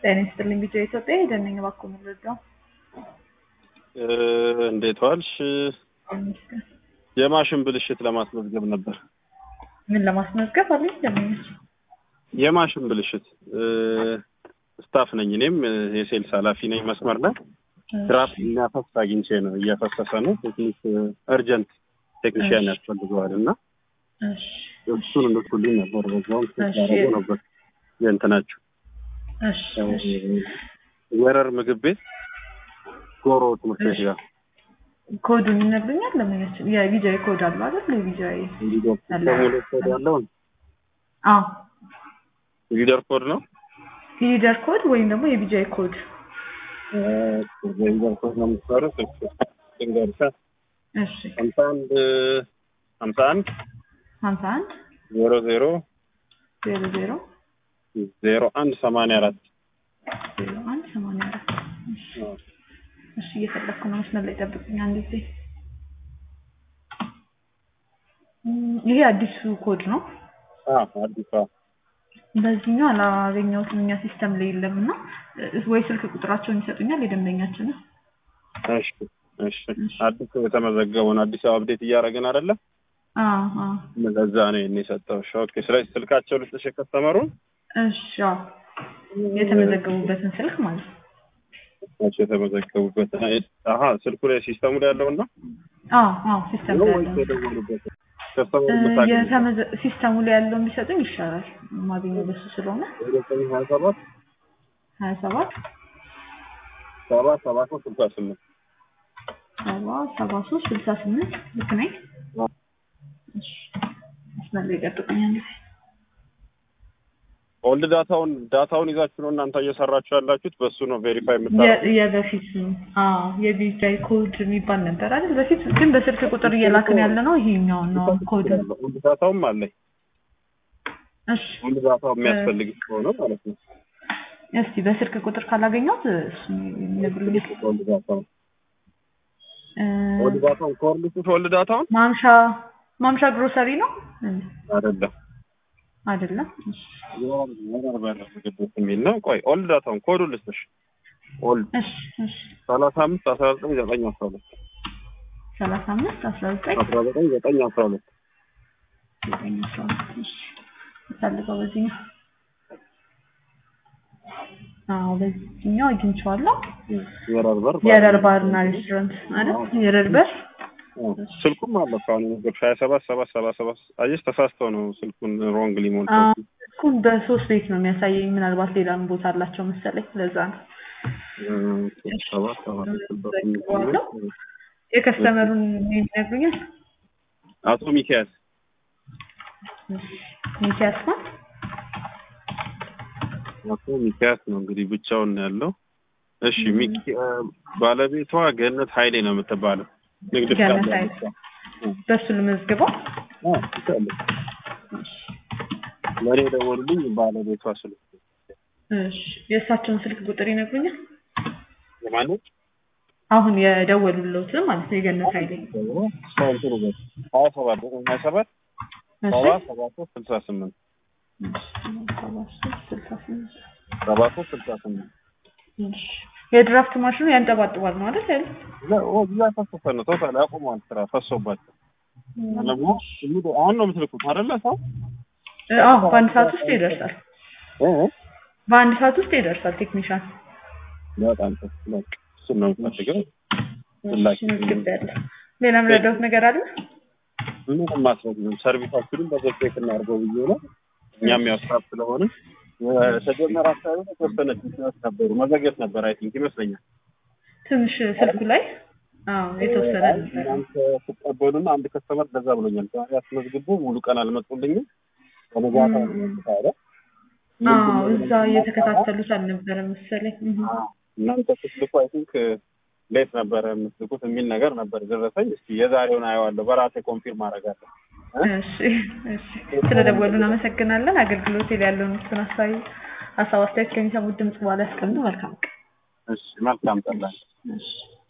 ጤና ይስጥልኝ ቢጫ ኢትዮጵያ ሄደን ነኝ እባክዎ የምንረዳው እንዴት ዋልሽ? ይመስገን። የማሽን ብልሽት ለማስመዝገብ ነበር። ምን ለማስመዝገብ አለኝ ለምኞች የማሽን ብልሽት ስታፍ ነኝ። እኔም የሴልስ ኃላፊ ነኝ። መስመር ላይ ድራፍት የሚያፈስ አግኝቼ ነው። እያፈሰሰ ነው። ቴክኒክ እርጀንት ቴክኒሽያን ያስፈልገዋል እና እሱን እንድትኩልኝ ነበር። በዛውም ያደረጉ ነበር የእንትናችሁ ወረር ምግብ ቤት ጎሮ ትምህርት ቤት ጋር ኮዱን ይነግሩኛል። ለምኞች የቪጃይ ኮድ አሉ አይደል? የቪጃይ ሙሌት ኮድ ያለውን አዎ ሊደር ኮድ ነው ሊደር ኮድ ወይም ደግሞ የቪጃይ ኮድ ሊደር ኮድ ነው የምትሰሩት? ንገርሻ እሺ ሀምሳ አንድ ሀምሳ አንድ ሀምሳ አንድ ዜሮ ዜሮ ዜሮ ዜሮ ዜሮ አንድ ሰማንያ አራት ዜሮ አንድ ሰማንያ አራት እሺ እየፈለግኩ ነው። መስመር ላይ ጠብቁኝ አንድ ጊዜ። ይሄ አዲሱ ኮድ ነው። አዲስ በዚህኛው አላገኘሁትም እኛ ሲስተም ላይ የለም እና ወይ ስልክ ቁጥራቸውን ይሰጡኛል የደንበኛችንን። እሺ እሺ አዲስ የተመዘገበውን አዲስ አፕዴት እያደረግን አይደለ? አዎ አዎ ለዛ ነው ይሄን የሰጠሁሽ። ኦኬ ስለዚህ ስልካቸው ልስጥሽ የከስተመሩን እሺ አዎ የተመዘገቡበትን ስልክ ማለት ነው። ናቸው የተመዘገቡበት። አሀ ስልኩ ላይ ሲስተሙ ላይ ያለውን ነው አዎ አዎ ሲስተም ላይ ያለው የደወሉበት ከስተመሩ ምታገኝ የተመዘ ሲስተሙ ላይ ያለውን ቢሰጡኝ ይሻላል። ማገኘው በሱ ስለሆነ ሀያ ሰባት ሀያ ሰባት ሰባ ሰባ ሶስት ስልሳ ስምንት ሰባ ሰባ ሶስት ስልሳ ስምንት ልክ ነኝ? እሺ መስመር ላይ ጠብቁኝ አንድ ጊዜ። ኦልድ ዳታውን ዳታውን ይዛችሁ ነው እናንተ እየሰራችሁ ያላችሁት። በሱ ነው ቬሪፋይ የምታደርጉት። የ- የበፊት አዎ የቢጃይ ኮድ የሚባል ነበር አይደል? በፊት ግን በስልክ ቁጥር እየላክን ያለ ነው ይሄኛውን ነው ኮድ። ኦልድ ዳታውም አለኝ። እሺ ኦልድ ዳታው የሚያስፈልግ ከሆነ ማለት ነው። እስቲ በስልክ ቁጥር ካላገኘሁት እሱ ይነግሩልኝ። ኦልድ ዳታውን እ፣ ኦልድ ዳታውን ኮርልቱት ኦልድ ዳታውን ማምሻ ማምሻ ግሮሰሪ ነው አይደለም አይደለም? እሺ ወረር በር ምግብ ቤት የሚል ነው። ቆይ ኦልድ ዳታውን ኮዱ ልስጥሽ። ኦልድ እሺ እሺ ሰላሳ አምስት አስራ ዘጠኝ ዘጠኝ አስራ ሁለት ሰላሳ አምስት አስራ ዘጠኝ አስራ ዘጠኝ ዘጠኝ አስራ ሁለት ዘጠኝ አስራ ሁለት እሺ ፈልገው በዚህኛው አዎ በዚህኛው አግኝቼዋለሁ። ወረር በር የረር ባርና ሬስቶራንት አይደል? የረር በር ስልኩም አለ እኮ አሁን የነገርኩሽ ሀያ ሰባት ሰባት ሰባ ሰባት አየሽ ተሳስተው ነው ስልኩን ሮንግ ሊሞል እኩል በሶስት ቤት ነው የሚያሳየኝ። ምናልባት ሌላም ቦታ አላቸው መሰለኝ ለዛ ነው። ሰባት ሰባት ዘግቼዋለሁ። የከስተመሩን የሚነግሩኛል አቶ ሚኪያስ ሚኪያስ ነው። አቶ ሚኪያስ ነው እንግዲህ ብቻውን ነው ያለው። እሺ ሚኪ ባለቤቷ ገነት ኃይሌ ነው የምትባለው። ንግድ ገነት ፍቃድ ኃይሌ። ያለች። በሱ ልመዝግበው። አዎ ትችላለች። ለእኔ የደወሉልኝ ባለቤቷ ስልክ እሺ የእሳቸውን ስልክ ቁጥር ይነግሩኛል። የማነች አሁን የደወሉለት ማለት ነው የገነት ኃይሌ። ሰው እንትኑ በ ሀያ ሰባት ዘጠኝ ሀያ ሰባት እሺ ሰባ ሰባ ሶስት ስልሳ ስምንት ሰባ ሶስት ስልሳ ስምንት ሰባ ሶስት ስልሳ ስምንት እሺ የድራፍት ማሽኑ ያንጠባጥባል ነው አይደል ያለው? እያፈሰሰ ነው። ቶታል ያቆመዋል ስራ ፈሶባቸው ደግሞ አሁን ነው የምትልኩት አይደለ ሰው አዎ በአንድ ሰዓት ውስጥ ይደርሳል። እ በአንድ ሰዓት ውስጥ ይደርሳል ቴክኒሻን። በጣም ጥሩ። በቃ እሱን ነው የምፈልገው። ላኪ መዝግቤያለሁ። ሌላ የምረዳሁት ነገር አለ? ምንም ማስረግም ሰርቪሳችንን በዘብ ቼክ እናድርገው ብዬ ነው። እኛም ያው ስታፍ ስለሆነ የተጀመረ አካባቢ ላይ የተወሰነ ችግሮች ነበሩ። መዘግየት ነበር አይ ቲንክ ይመስለኛል። ትንሽ ስልኩ ላይ አዎ የተወሰነ ነበር። እናንተ ስትቀበሉና አንድ ከስተመር እንደዛ ብሎኛል። ዛሬ አስመዝግቦ ሙሉ ቀን አልመጡልኝም። በነጋታ ነው የመጡት አለ። አዎ እዛ እየተከታተሉት አልነበረም መሰለኝ። እህ። እናንተ ስትልኩ አይ ቲንክ ሌት ነበረ የምትልኩት የሚል ነገር ነበር ደረሰኝ። እስኪ የዛሬውን አየዋለሁ በራሴ ኮንፊርም አደርጋለሁ። እሺ እሺ ስለደወሉ እናመሰግናለን። አገልግሎት ላይ ያለውን እሱን ሀሳቢ ሀሳብ አስተያየት ከሚሰሙት ድምጽ በኋላ ያስቀምጡ። መልካም ቀን። እሺ መልካም ጠላኝ። እሺ